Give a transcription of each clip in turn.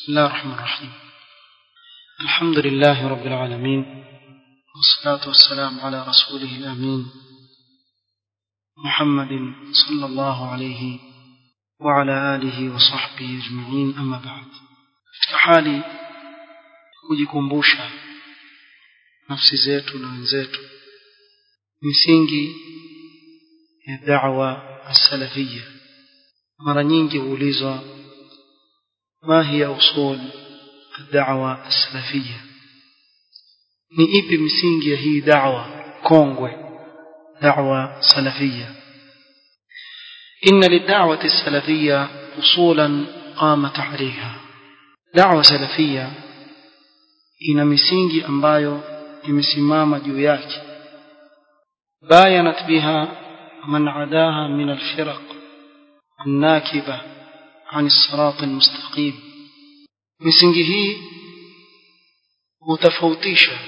بسم الله الرحمن الرحيم الحمد لله رب العالمين والصلاة والسلام على رسوله الأمين محمد صلى الله عليه وعلى آله وصحبه أجمعين أما بعد katika hali kujikumbusha nafsi zetu na wenzetu misingi ya da'wa as-salafiyya mara nyingi huulizwa ما هي أصول الدعوة السلفية ni ipi misingi ya hii da'wa kongwe da'wa salafia inna lid'awati as-salafiyya usulan qamat 'alayha da'wa salafia ina misingi ambayo imesimama juu yake bayanat biha man 'adaha min al-firaq an-nakiba عن الصراط المستقيم misingi hii hutofautisha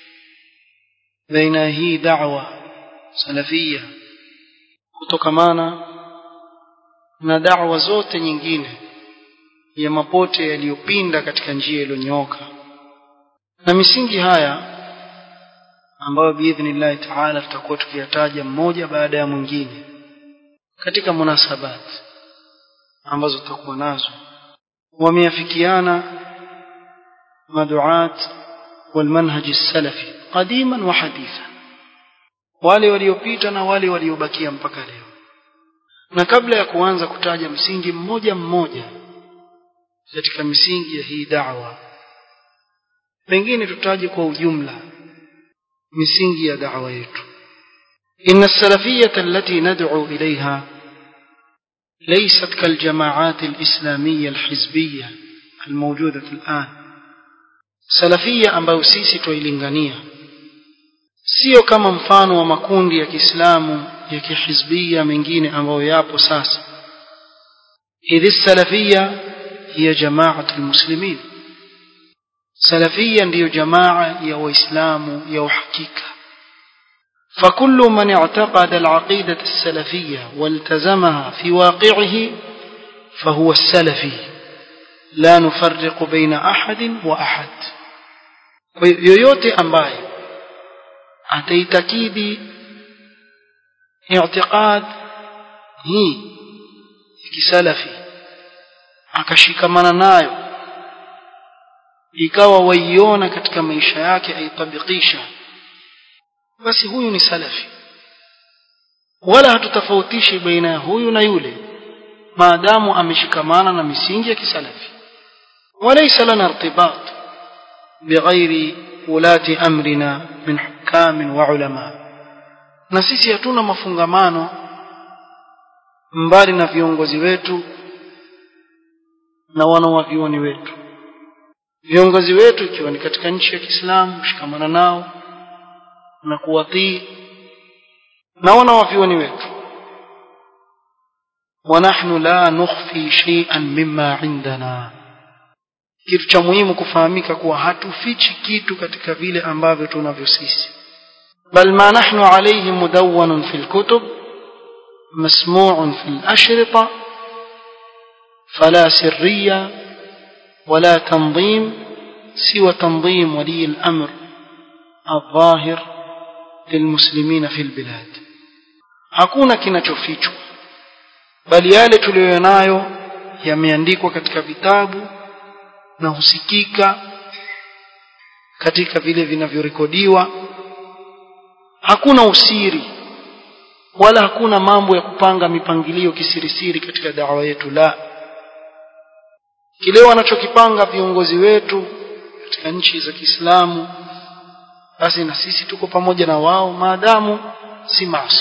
baina hii da'wa salafia kutokamana na da'wa zote nyingine ya mapote yaliyopinda katika njia iliyonyooka na misingi haya ambayo biidhnillahi taala tutakuwa tukiyataja mmoja baada ya mwingine katika munasabati ambazo tutakuwa nazo wameafikiana maduat والمنهج السلفي قديما وحديثا wale waliopita na wale waliobakia mpaka leo na kabla ya kuanza kutaja msingi mmoja mmoja katika misingi ya hii da'wa pengine tutaje kwa ujumla misingi ya da'wa yetu inna as-salafiyyah allati nad'u ilayha ليست كالجماعات الإسلامية الحزبية الموجودة الآن سلفية ambayo sisi tuilingania sio kama mfano wa makundi ya Kiislamu ya kihizbia mengine ambayo yapo sasa idhi salafia hiya jamaat almuslimin salafia ndiyo jamaa ya waislamu ya uhakika فكل من اعتقد العقيدة السلفية والتزمها في واقعه فهو السلفي لا نفرق بين أحد وأحد yoyote ambaye ataitakidi i'tiqad hii kisalafi akashikamana nayo ikawa waiona katika maisha yake aitabikisha basi huyu ni salafi wala hatutafautishi baina ya huyu na yule maadamu ameshikamana na misingi ya kisalafi walaysa lana irtibat bighairi ulati amrina min hukam wa ulama na sisi hatuna mafungamano mbali na viongozi wetu na wanawavioni wetu viongozi wetu ikiwa ni katika nchi ya Kiislamu shikamana nao na kuwatii na wanawavyuoni wetu ونحن لا نخفي شيئا مما عندنا kitu cha muhimu kufahamika kuwa hatufichi kitu katika vile ambavyo tunavyo sisi bal ma nahnu alayhi mudawwan fi alkutub masmu'un fi alashrita fala sirriya wala tanzim siwa tanzim wali al-amr الظاهر للمسلمين في البلاد hakuna kinachofichwa bali yale tuliyonayo yameandikwa katika vitabu na husikika katika vile vinavyorekodiwa hakuna usiri wala hakuna mambo ya kupanga mipangilio kisirisiri katika dawa yetu la kile wanachokipanga viongozi wetu katika nchi za Kiislamu basi na sisi tuko pamoja na wao maadamu si maasi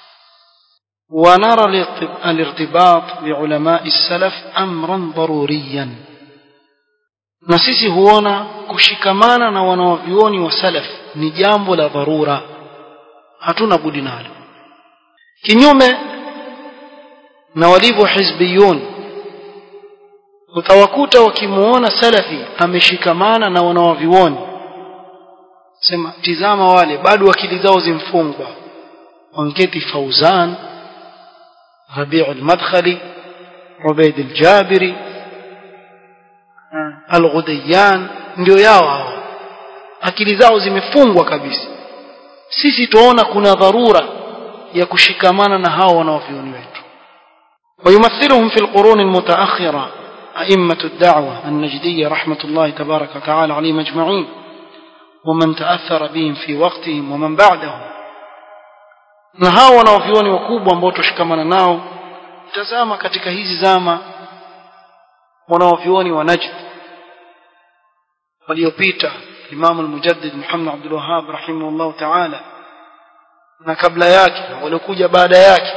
ونرى الارتباط بعلماء السلف امرا ضروريا na sisi huona kushikamana na wanawavyuoni wa salaf ni jambo la dharura hatuna budi nalo kinyume na walivyo hizbiyun utawakuta wakimuona salafi ameshikamana na wanawavyuoni sema tizama wale bado akili zao zimfungwa wanketi fauzan rabi'u al-madkhali ubaid al-jabiri al-Ghudayyan ndio yao hao akili zao zimefungwa kabisa sisi tuona kuna dharura ya kushikamana na hao wanaovioni wetu ويمثلهم في القرون المتأخرة أئمة الدعوة النجدية رحمة الله تبارك وتعالى عليهم أجمعين ومن تأثر بهم في وقتهم ومن بعدهم na hao wanaovioni wakubwa ambao tushikamana nao tazama katika hizi zama wanaovioni wa Najd waliopita Imam al-Mujaddid Muhammad Abdul Wahhab rahimahullah ta'ala na kabla yake waliokuja baada yake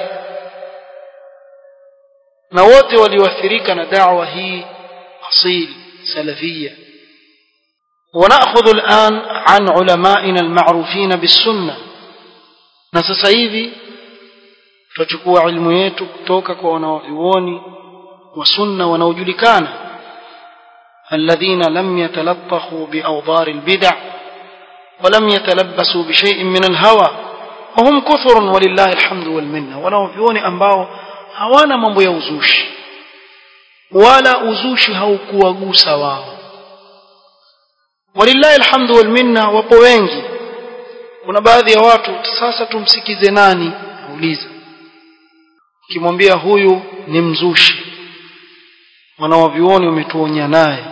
na wote walioathirika na da'wa hii asil salafia ونأخذ الآن عن علمائنا المعروفين بالسنة na sasa hivi tutachukua ilmu yetu kutoka kwa wanaovioni wa sunna wanaojulikana alladhina lam yatalattakhu biawdar albid'a ولم يتلبسوا بشيء من الهوى وهم كثر ولله الحمد والمنه wanaovioni ambao hawana mambo ya uzushi wala uzushi haukuwagusa wao walillahi alhamdu wal minna wapo wengi kuna baadhi ya watu sasa tumsikize nani auliza ukimwambia huyu ni mzushi wanawavioni wametuonya naye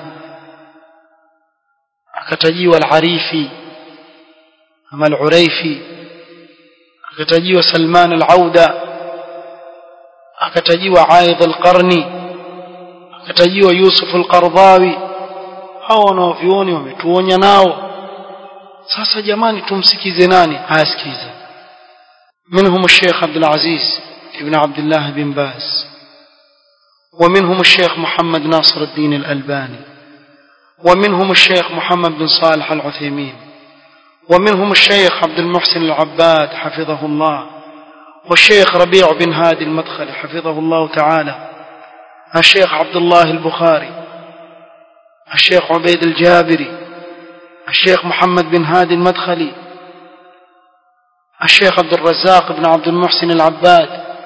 akatajiwa al-Arifi ama al-Uraifi akatajiwa Salman al-Auda akatajiwa Aidh al-Qarni akatajiwa Yusuf al-Qardawi hao wanaovioni wametuonya nao sasa jamani tumsikize nani asikize منهم الشيخ عبد العزيز ابن عبد الله بن باز ومنهم الشيخ محمد ناصر الدين الألباني ومنهم الشيخ محمد بن صالح العثيمين ومنهم الشيخ عبد المحسن العباد حفظه الله والشيخ ربيع بن هادي المدخل حفظه الله تعالى الشيخ عبد الله البخاري الشيخ عبيد الجابري الشيخ محمد بن هادي المدخلي الشيخ عبد الرزاق بن عبد المحسن العباد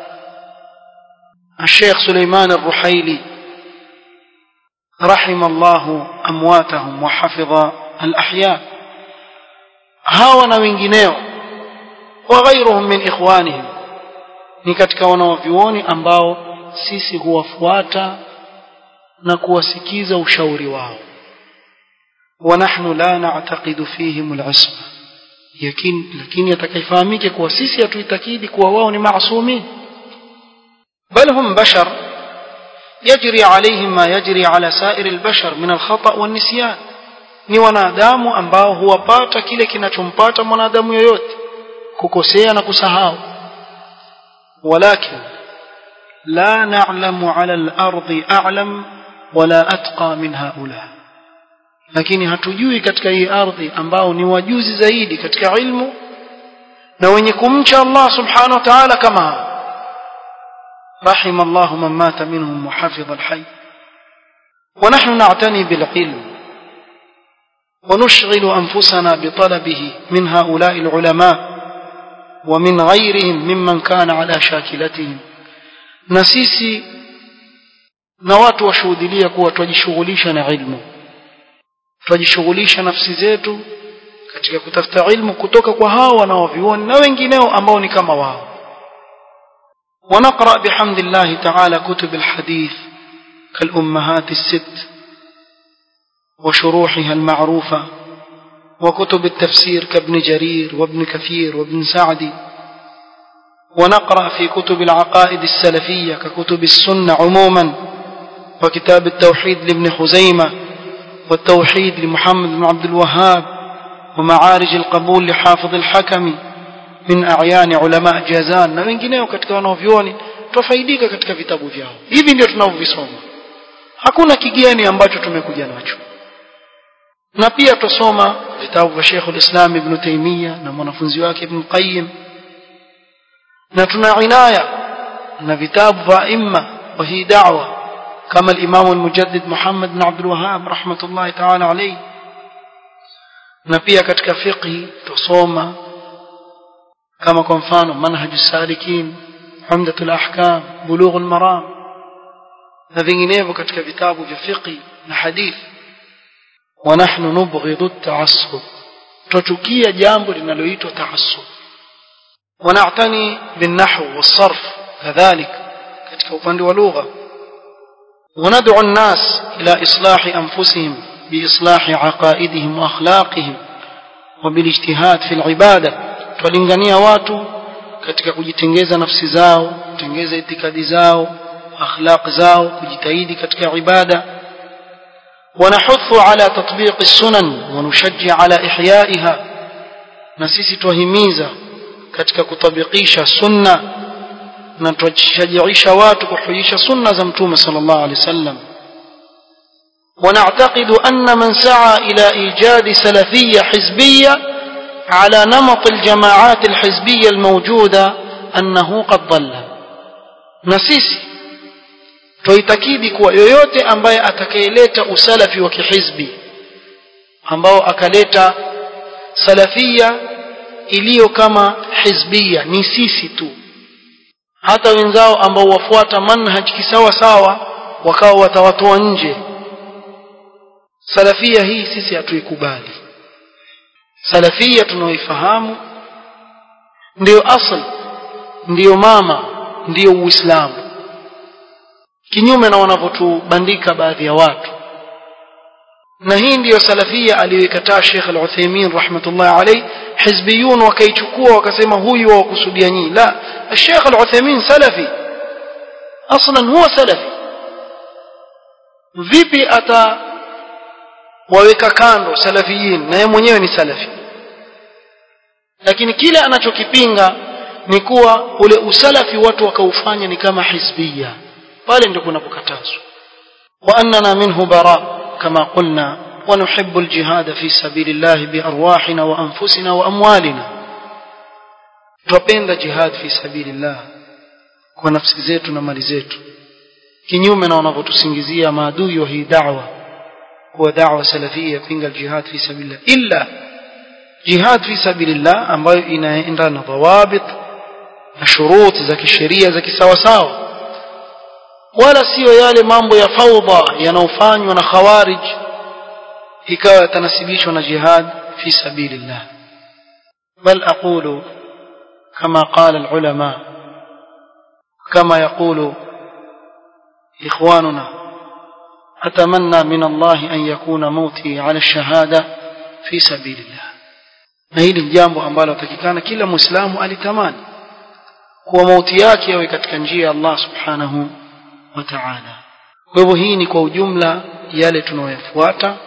الشيخ سليمان الرحيلي رحم الله أمواتهم وحفظ الأحياء هاونا wengineo وغيرهم من إخوانهم ni katika wanaovyuoni ambao sisi huwafuata na kuwasikiza ushauri wao ونحن لا نعتقد فيهم العصمة يكين لكن يتكيفامك kuwa sisi hatuitakidi kuwa wao ni maasumin بل هم بشر يجري عليهم ما يجري على سائر البشر من الخطأ والنسيان ni wanadamu ambao huwapata kile kinachompata mwanadamu yoyote kukosea na kusahau walakin la na'lamu 'ala al-ardi a'lam wala atqa min haula lakini hatujui katika hii ardhi ambao ni wajuzi zaidi katika ilmu na wenye kumcha Allah subhanahu wa ta'ala kama رحم الله من مات منهم وحفظ الحي ونحن نعتني بالعلم ونشغل أنفسنا بطلبه من هؤلاء العلماء ومن غيرهم ممن كان على شاكلتهم نسيسي نوات وشهودلية kuwa twajishughulisha na ilmu twajishughulisha nafsi zetu katika kutafuta ilmu kutoka kwa hao wanaovioni na wengineo ambao ni kama wao ونقرأ بحمد الله تعالى كتب الحديث كالأمهات الست وشروحها المعروفة وكتب التفسير كابن جرير وابن كثير وابن سعدي ونقرأ في كتب العقائد السلفية ككتب السنة عموما وكتاب التوحيد لابن خزيمة والتوحيد لمحمد بن عبد الوهاب ومعارج القبول لحافظ الحكم min a'yani ulama jazan na wengineo katika wanaovioni tufaidika katika vitabu vyao hivi ndio tunavyovisoma hakuna kigeni ambacho tumekuja nacho na pia tusoma vitabu vya Sheikh al-Islam Ibn Taymiyyah na mwanafunzi wake Ibn Qayyim na tuna inaya na vitabu vya imma wa hii da'wa kama al-Imam al-Mujaddid Muhammad bin Abdul Wahhab rahmatullahi ta'ala alayhi na pia katika fiqh tusoma kama kwa mfano manhaju salikin umdatul ahkam bulughul maram na vinginevyo katika vitabu vya fiqh na hadith ونحن نبغض التعصب تشكيا jambo linaloitwa تعصب ونعتني بالنحو والصرف كذلك katika upande wa lugha وندعو الناس إلى إصلاح أنفسهم بإصلاح عقائدهم وأخلاقهم وبالاجتهاد في العبادة tulingania watu katika kujitengeza nafsi zao kutengeza itikadi zao akhlaq zao kujitahidi katika ibada ونحث على تطبيق السنن ونشجع على إحيائها نسيسي توهميزا katika kutabikisha sunna na tuwashajiisha watu kuhuisha sunna za mtume sallallahu alaihi wasallam ونعتقد أن من سعى إلى إيجاد سلفية حزبية على نمط الجماعات الحزبية الموجودة أنه قد ضل نسيسي twaitakidi kuwa yoyote ambaye atakayeleta usalafi wa kihizbi ambao akaleta salafia iliyo kama hizbia ni sisi tu hata wenzao ambao wafuata manhaj kisawa sawa wakawa watawatoa nje salafia hii sisi hatuikubali salafia tunaoifahamu ndiyo asl ndiyo mama ndiyo uislamu kinyume na wanavyotubandika baadhi ya watu na hii ndiyo salafia aliyoikataa Sheikh Al-Uthaymeen rahmatullah alayh hizbiyun wakaichukua wakasema huyu wakusudia nyinyi la Sheikh Al-Uthaymeen salafi aslan huwa salafi vipi ata waweka kando salafiyin na yeye mwenyewe ni salafi lakini kile anachokipinga ni kuwa ule usalafi watu wakaufanya ni kama hizbia pale ndio kunapokatazwa wa annana minhu bara kama qulna wa nuhibbu aljihad fi sabilillah bi arwahina wa anfusina wa amwalina tupenda jihad fi sabilillah kwa nafsi zetu na mali zetu kinyume na wanavyotusingizia maadui wa hii da'wa kuwa da'wa salafia pinga aljihad fi sabilillah illa jihad fi sabilillah ambayo inaenda na dhawabit na shuruti za kisheria za kisawasawa wala siyo yale mambo ya faudha yanayofanywa na khawarij ikawa yatanasibishwa na jihad fi sabilillah bal aqulu kama qala alulama kama yaqulu ikhwanuna atamanna min Allah an yakuna mauti ala shahada fi sabilillah na hili jambo ambalo atakikana kila muislamu alitamani kuwa mauti yake yawe katika njia ya Allah subhanahu wa ta'ala kwa hivyo hii ni kwa ujumla yale tunayoyafuata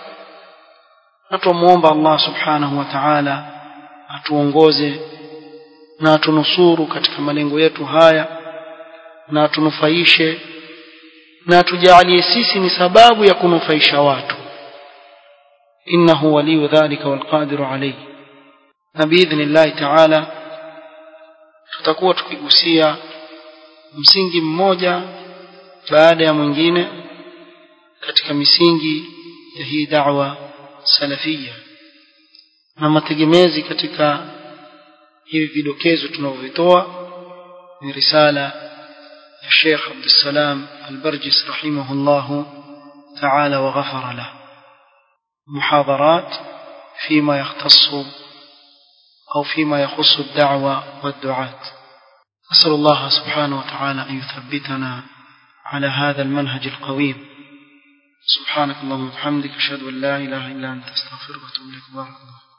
na tumuomba Allah subhanahu wa ta'ala atuongoze na atunusuru katika malengo yetu haya na atunufaishe na tujalie sisi ni sababu ya kunufaisha watu innahu waliyu dhalika walqadiru alayhi na biidhnillahi ta'ala tutakuwa tukigusia msingi mmoja baada ya mwingine katika misingi ya hii da'wa salafia na mategemezi katika hivi vidokezo tunavyovitoa ni risala ya Sheikh Abdussalam Al-Barjis rahimahullah ta'ala wa ghafara له محاضرات فيما يختص أو فيما يخص الدعوة والدعاة أسأل الله سبحانه وتعالى أن يثبتنا على هذا المنهج القويم سبحانك اللهم وبحمدك أشهد أن لا إله إلا أنت أستغفرك وأتوب إليك بارك الله